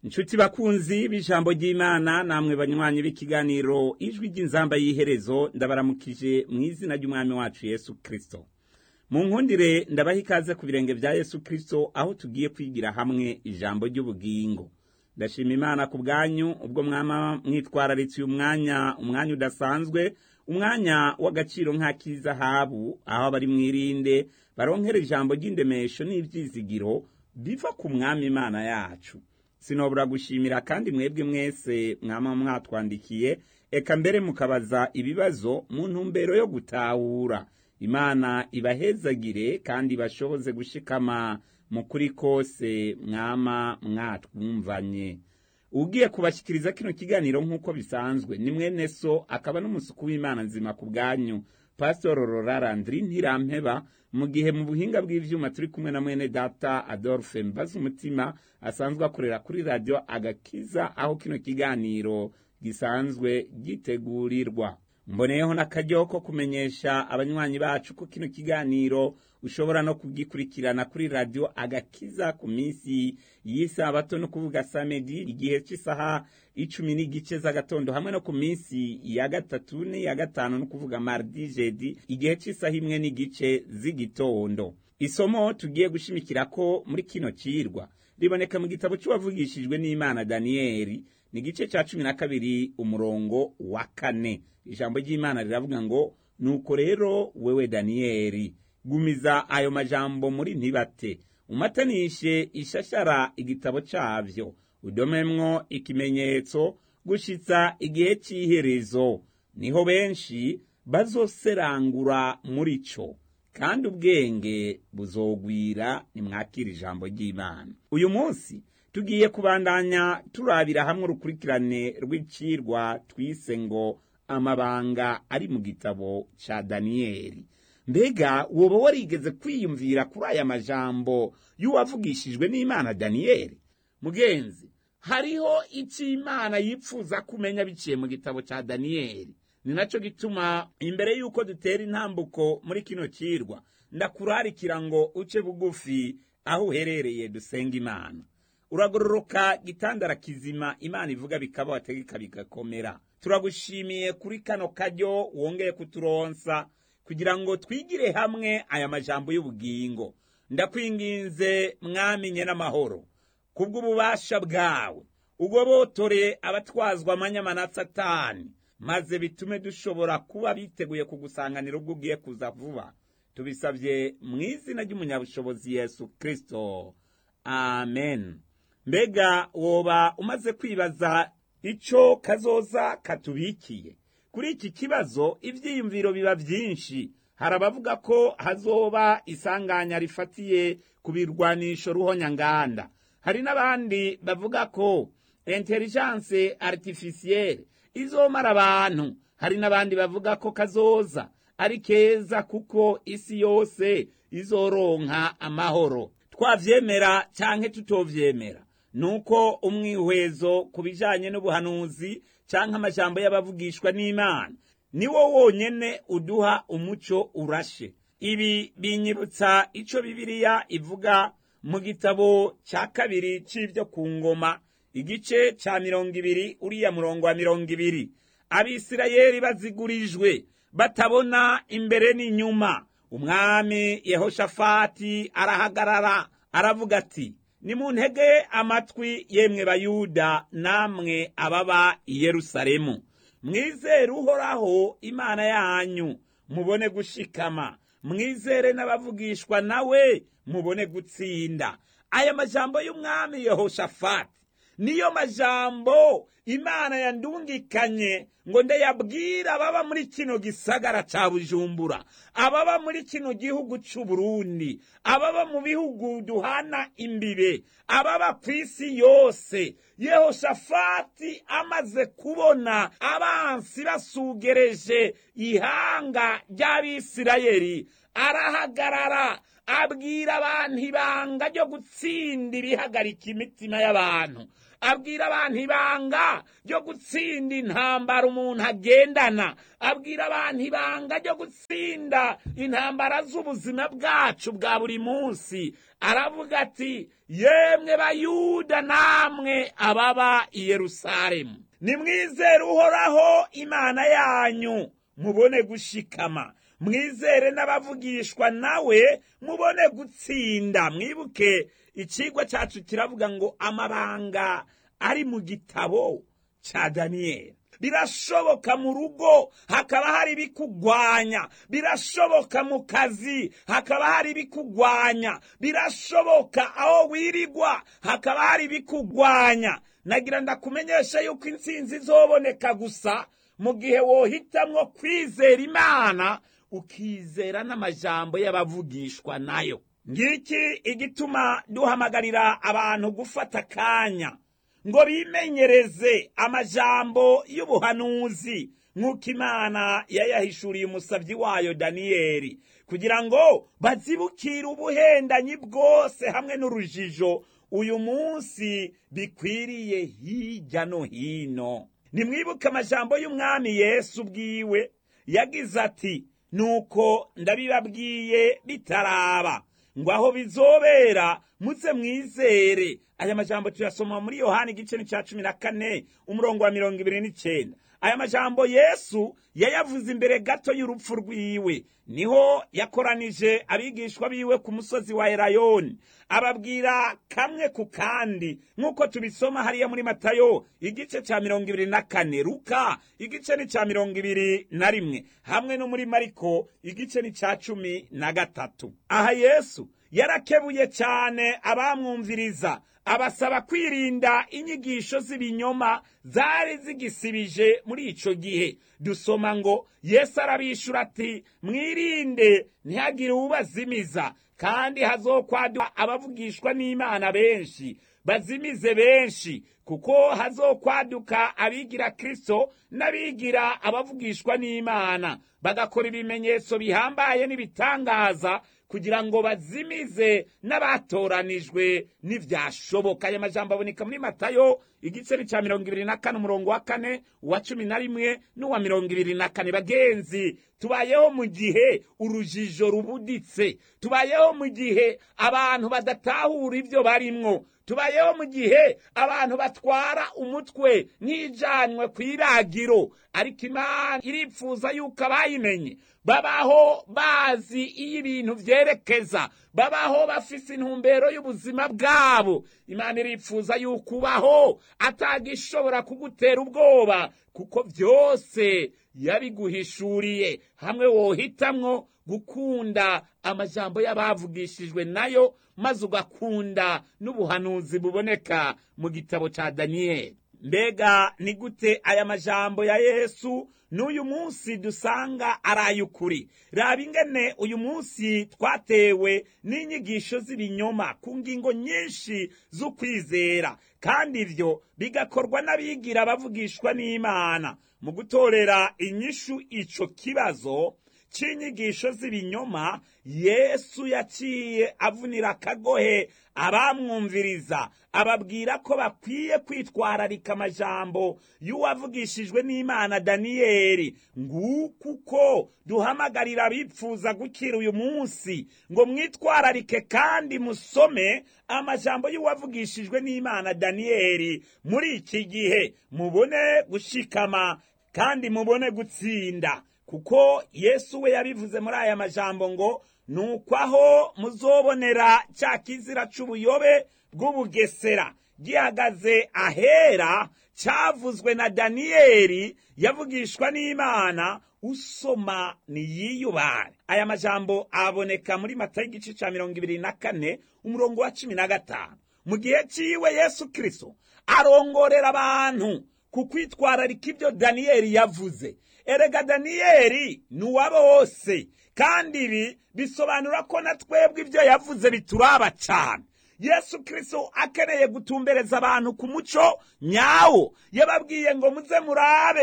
inshuti bakunzi b'ijambo ry'imana namwe banywanyi b'ikiganiro ijwi ry'inzamba y'iherezo ndabaramukije mu izina ry'umwami wacu yesu kirisito mu nkundire ndabaha ikaze ku birenge bya yesu kirisito aho tugiye kwigira hamwe ijambo ry'ubugingo ndashima imana ku bwanyu ubwo mwama mwitwararitse uyu mwanya umwanya udasanzwe umwanya w'agaciro nk'ak'izahabu aho abari mwirinde baronkera ijambo ry'indemesho n'ibyizigiro biva ku mwami imana yacu sinobura gushimira kandi mwebwe mwese mwama mwatwandikiye eka mbere mukabaza ibibazo mu ntumbero yo gutahura imana ibahezagire kandi ibashoboze gushikama mu kuri kose mwama mwatwumvanye ugiye kubashyikiriza kino kiganiro nk'uko bisanzwe ni mwene so akaba n'umusuku w'imana nzima ku bwanyu pasitoro rorarandiri ntirampeba mu gihe mu buhinga bw'ivyuma turi kumwe na mwene data adolphe mbaza umutima asanzwe akorera kuri radiyo agakiza aho kino kiganiro gisanzwe gitegurirwa mboneyeho n'akaryo ko kumenyesha abanywanyi bacu ko kino kiganiro ushobora no kugikurikirana kuri radiyo agakiza ku minsi y'isabato no kuvuga samedi igihe cy'isaha icumi n'igice z'agatondo hamwe no ku minsi ya gatatu n'iya gatanu no kuvuga mardi jedi igihe cy'isaha imwe n'igice z'igitondo isomo tugiye gushimikira ko muri kino cirwa riboneka mu gitabo cy'uwavugishijwe n'imana daniyeli ni igice cya cumi na kabiri umurongo wa kane ijambo ry'imana riravuga ngo nuko rero wewe daniyeli gumiza ayo majambo muri ntibate umatanishe ishashara igitabo cyabyo udomemwo ikimenyetso gushitsa igihe cy'iherezo niho benshi bazoserangura muri cyo kandi ubwenge buzogwira nimwakira ijambo ry'imana uyu munsi tugiye kubandanya turabira hamwe urukurikirane rw'icirwa twise ngo amabanga ari mu gitabo cya daniyeli mbega woba warigeze kwiyumvira kuri aya majambo y'uwavugishijwe n'imana daniyeli mugenzi hariho icyo imana yipfuza kumenya biciye mu gitabo cya daniyeli ni nacyo gituma imbere y'uko dutera intambuko muri kino kirwa ndakurarikira ngo uce bugufi aho uherereye dusenga imana uragororoka gitandara kizima imana ivuga bikaba wategeka bigakomera turagushimiye kuri kano karyo wongeye kuturonsa kugira ngo twigire hamwe aya majambo y'ubugingo ndakwinginze mwamenye n'amahoro kubw'ububasha bwawe ugobotore abatwazwa amanyama na satani maze bitume dushobora kuba biteguye kugusanganira ubwo ugiye kuza vuba tubisabye mu izina ry'umunyabushobozi yesu kirisito amen mbega woba umaze kwibaza icyo kazoza katubikiye kuri iki kibazo ibyiyumviro biba byinshi hari abavuga ko hazoba isanganya rifatiye ku birwanisho ruhonyanganda hari n'abandi bavuga ko intelligence artificielle izomara abantu hari n'abandi bavuga ko kazoza ari keza kuko isi yose izoronka amahoro twavyemera canke tutovyemera nuko umwihwezo ku bijanye n'ubuhanuzi canke amajambo y'abavugishwa n'imana niwo wonyene uduha umuco urashe ibi binyibutsa ico bibiliya ivuga mu gitabo ca kabiri c'ivyo ku ngoma igice ca mirongo ibiri uriya murongo wa mirongo ibiri abisirayeli bazigurijwe batabona imbere n'inyuma umwami yehoshafati arahagarara aravuga ati nimuntege amatwi yemwe bayuda namwe ababa i yerusalemu mwizere uhoraho imana yanyu mubone gushikama mwizere n'abavugishwa nawe mubone gutsinda aya majambo y'umwami yehoshafati niyo majambo imana yandungikanye ngo ndayabwira ababa muri kino gisagara ca bujumbura ababa muri kino gihugu c'uburundi ababa mu bihugu duhana imbibe ababa ku isi yose yehoshafati amaze kubona abansi basugereje ihanga ry'abisirayeli arahagarara abwira abantu ibanga ryo gutsinda ibihagarika imitima y'abantu abwira abantu ibanga ryo gutsinda intambara umuntu agendana abwira abantu ibanga ryo gutsinda intambara z'ubuzima bwacu bwa buri munsi aravuga ati yemwe bayuda namwe ababa i yerusalemu nimwizere uhoraho imana yanyu mubone gushikama mwizere n'abavugishwa nawe mubone gutsinda mwibuke ikigwa cyacu kiravuga ngo amabanga ari mu gitabo cya daniyeli birashoboka mu rugo hakaba hari ibikugwanya birashoboka mu kazi hakaba hari ibikugwanya birashoboka aho wirigwa hakaba hari ibikugwanya nagira ndakumenyesha yuko intsinzi izoboneka gusa mu gihe wohitamwo kwizera imana ukizera n'amajambo y'abavugishwa nayo ngiki igituma duhamagarira abantu gufata akanya ngo bimenyereze amajambo y'ubuhanuzi nk'uko imana yayahishuriye umusabyi wayo daniyeli kugira ngo bazibukire ubuhendanyi bwose hamwe n'urujijo uyu munsi bikwiriye hirya no hino nimwibuke amajambo y'umwami yesu ubwiwe yagize ati nuko ndabibabwiye bitaraba ngo aho bizobera muze mwizere aya majambo tuyasoma muri yohani igice cya cumi na kane umurongo wa mirongo ibiri n'icyenda aya majambo yesu yayavuze imbere gato y'urupfu rwiwe niho yakoranije abigishwa biwe ku musozi wa erayoni ababwira kamwe ku kandi nk'uko tubisoma hariya muri matayo igice cya mirongo ibiri na kane ruka igice ni cya mirongo ibiri na rimwe hamwe no muri mariko igice ni cya cumi na gatatu aha yesu yarakebuye cyane abamwumviriza abasaba kwirinda inyigisho z'ibinyoma zari zigisibije muri ico gihe dusoma ngo yesu arabishura ati mwirinde ntihagire uwubazimiza kandi hazokwaduka abavugishwa n'imana benshi bazimize benshi kuko hazokwaduka abigira kristo n'abigira abavugishwa n'imana bagakora ibimenyetso bihambaye n'ibitangaza kugira ngo bazimize n'abatoranijwe n'ivyashoboka aya majambo aboneka muri matayo igice cya mirongo ibiri na kane umurongo wa kane uwa cumi na rimwe n'uwa mirongo ibiri na kane bagenzi tubayeho mu gihe urujijo rubuditse tubayeho mu gihe abantu badatahura ibyo barimwo tubayeho mu gihe abantu batwara umutwe nk'ijanywe ku iragiro ariko imana iripfuza yuko abayimenye babaho bazi iyo ibintu vyerekeza babaho bafise intumbero y'ubuzima bwabo imana iripfuza yuko ubaho atagishobora kugutera ubwoba kuko vyose yabiguhishuriye hamwe wohitamwo gukunda amajambo y'abavugishijwe nayo maze ugakunda n'ubuhanuzi buboneka mu gitabo ca daniyeli mbega ni gute aya majambo ya yesu n'uyu munsi dusanga ari ay'ukuri raba ingene uyu munsi twatewe n'inyigisho z'ibinyoma ku ngingo nyinshi z'ukwizera kandi ivyo bigakorwa n'abigira bavugishwa n'imana mu gutorera inyishu ico kibazo c'inyigisho z'ibinyoma yesu yaciye avunira akagohe abamwumviriza ababwira ko bakwiye kwitwararika amajambo y'uwavugishijwe n'imana daniyeli nguko uko duhamagarira abipfuza gukira uyu munsi ngo mwitwararike kandi musome amajambo y'uwavugishijwe n'imana daniyeli muri iki gihe mubone gushikama kandi mubone gutsinda kuko yesu we yabivuze muri aya majambo ngo nuko aho muzobonera cya kizira c'ubuyobe bw'ubugesera gihagaze ahera cyavuzwe na daniyeli yavugishwa n'imana usoma niyiyubare aya majambo aboneka muri matayo igice ca mirongo ibiri na kane umurongo wa cumi na gatanu mu gihe ciwe yesu kristo arongorera abantu ku kwitwararika ibyo daniyeli yavuze erega daniyeli ni uwa bose kandi ibi bisobanura ko na twebwe ibyo yavuze bituraba cyane yesu kirisito akeneye gutumbereza abantu ku muco nyawo yababwiye ngo muze murabe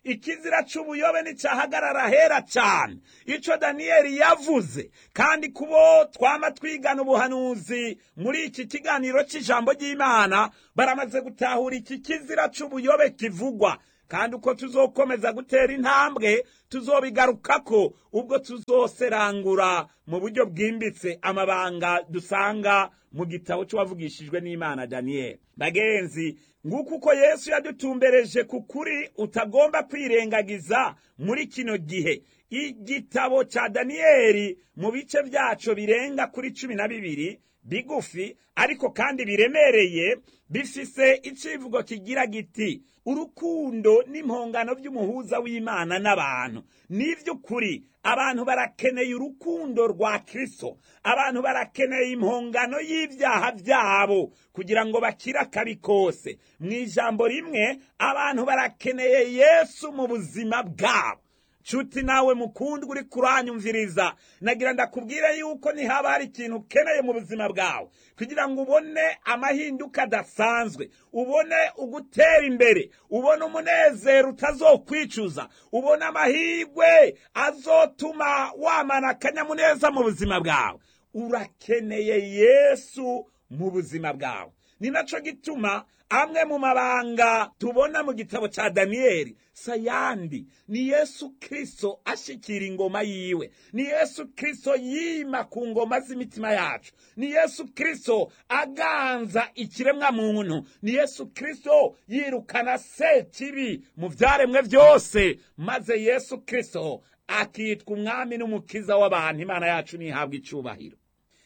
ikizira c'ubuyobe nticahagarara hera cane ico daniyeli yavuze kandi kubo twama twigana ubuhanuzi muri iki kiganiro c'ijambo ry'imana baramaze gutahura iki kizira c'ubuyobe kivugwa kandi uko tuzokomeza gutera intambwe tuzobigarukako ubwo tuzoserangura mu buryo bwimbitse amabanga dusanga mu gitabo c'uwavugishijwe n'imana daniyeli bagenzi nguko uko yesu yadutumbereje ku kuri utagomba kwirengagiza muri kino gihe igitabo ca daniyeli mu bice vyaco birenga kuri cumi na bibiri bigufi ariko kandi biremereye bifise icivugo kigira giti urukundo n'impongano by'umuhuza w'imana n'abantu n'ivy'ukuri abantu barakeneye urukundo rwa kristo abantu barakeneye impongano y'ivyaha vyabo kugira ngo bakire akabi kose mu ijambo rimwe abantu barakeneye yesu mu buzima bwabo nshuti nawe mukundwa uri kuranyumviriza nagira ndakubwire yuko nihaba hari ikintu ukeneye mu buzima bwawe kugira ngo ubone amahinduka adasanzwe ubone ugutera imbere ubone umunezero utazokwicuza ubone amahirwe azotuma wamana akanyamuneza mu buzima bwawe urakeneye yesu mu buzima bwawe ni naco gituma amwe mu mabanga tubona mu gitabo ca daniyeli sayandi ni yesu kristo ashikira ingoma yiwe ni yesu kristo yima ku ngoma z'imitima yacu ni yesu kristo aganza ikiremwa muntu ni yesu kristo yirukana sekibi mu vyaremwe vyose maze yesu kristo akitwa umwami n'umukiza w'abantu imana yacu ntihabwa icubahiro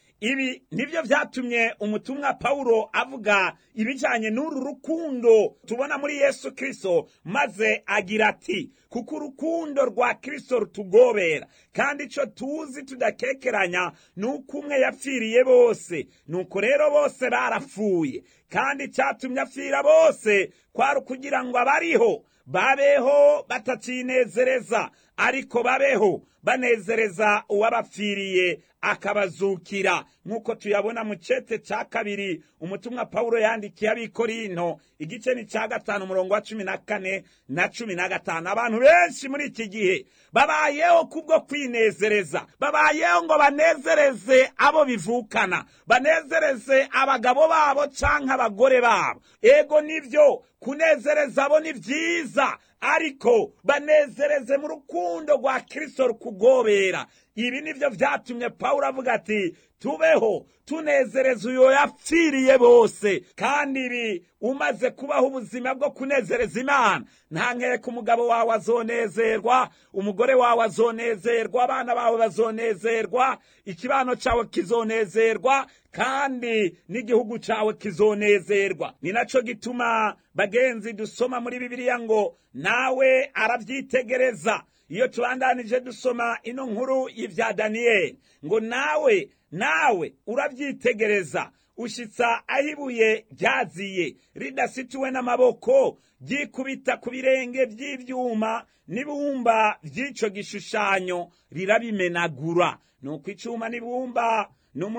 ibi nibyo vyatumye umutumwa pawulo avuga ibijanye n'uru rukundo tubona muri yesu kristo maze agira ati kuko urukundo rwa kristo rutugobera kandi ico tuzi tudakekeranya ni uko umwe yapfiriye bose nuko rero bose barapfuye kandi icatumye apfira bose kwari ukugira ngo abariho babeho batacinezereza ariko babeho banezereza uwabapfiriye akabazukira nk'uko tuyabona mu cete ca kabiri umutumwa pawulo yandikiye abikorinto igice ni ca gatanu umurongo wa cumi na kane na cumi na gatanu abantu benshi muri iki gihe babayeho kubwo kwinezereza babayeho ngo banezereze abo bivukana banezereze abagabo babo canke abagore babo ego nivyo kunezereza abo ni vyiza ariko banezereze mu rukundo rwa kristo rukugobera ibi nivyo vyatumye pawulo avuga ati tubeho tunezereza uyo yapfiriye bose kandi ibi umaze kubaho ubuzima bwo kunezereza imana nta nkeka umugabo wawe azonezerwa umugore wawe azonezerwa abana bawe bazonezerwa ikibano cawe kizonezerwa kandi n'igihugu cawe kizonezerwa ni naco gituma bagenzi dusoma muri bibiliya ngo nawe aravyitegereza iyo tubandanije dusoma ino nkuru y'ivya daniyeli ngo nawe nawe uravyitegereza ushitsa aho ibuye ryaziye ridasituwe n'amaboko ryikubita ku birenge vy'ivyuma n'ibumba vy'ico gishushanyo rirabimenagura nuko icuma n'ibumba